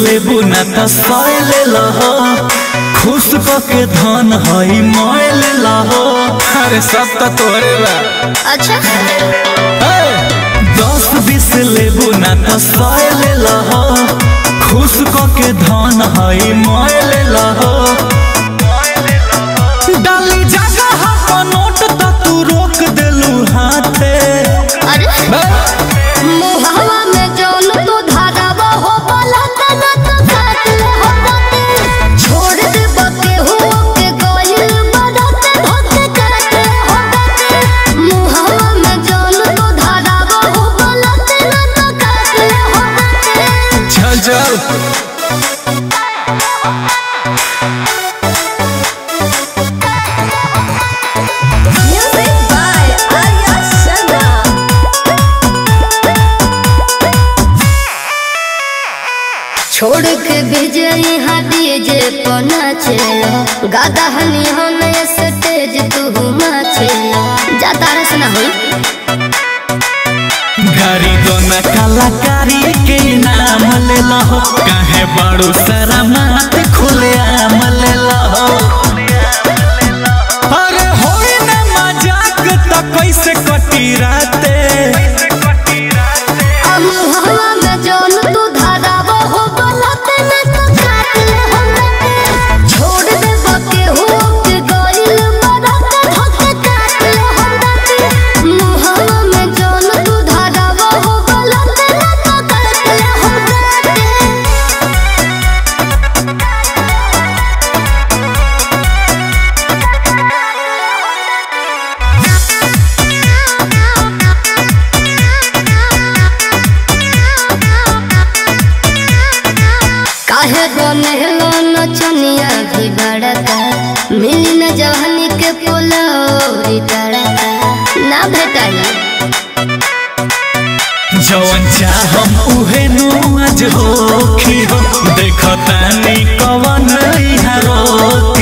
लेबू ना त सय ले लहो खुश क के धन हई मोय ले लहो अरे सब तो तोरे बा अच्छा दस बीस लेबू ना त सय ले लहो खुश क के धन हई मोय ले लहो डाली जगह पर नोट त तू रोक देलू हाथे अरे मुहवा में जौन तू धारावा हो बलत न तो काट ले हो बते छोड़ दे बके हो के गोइल बदत धोके काट ले हो बते मुहवा में जौन तू धारावा हो बलत न तो काट ले हो बते चल चल Music by Arya Sharma छोड़ के विजय हाथी जे पना छेलो गादा हनी हम स्टेज तू माछेलो जाता रस ना होई गाड़ी दोना कलाकारी के नाम ले लहो काहे बड़ो सारा मात खुले आम ले लहो अरे होई ना मजाक त कैसे कटी राते हम हवा में जौन तू धारावा हो बलत न तो काट ले हम बते छोड़ दे बके हो के गोइल बदत धोके काट ले हम बते मुहवा में जौन तू धारावा हो बलत न तो काट ले हम बते काहे बनेलो नचनिया भी बड़का मिली न जवानी के पोलौरी तड़का ना भेटाई जवन चाहम उहे नु आज होखी हो देखतानी कवन इहा रोकी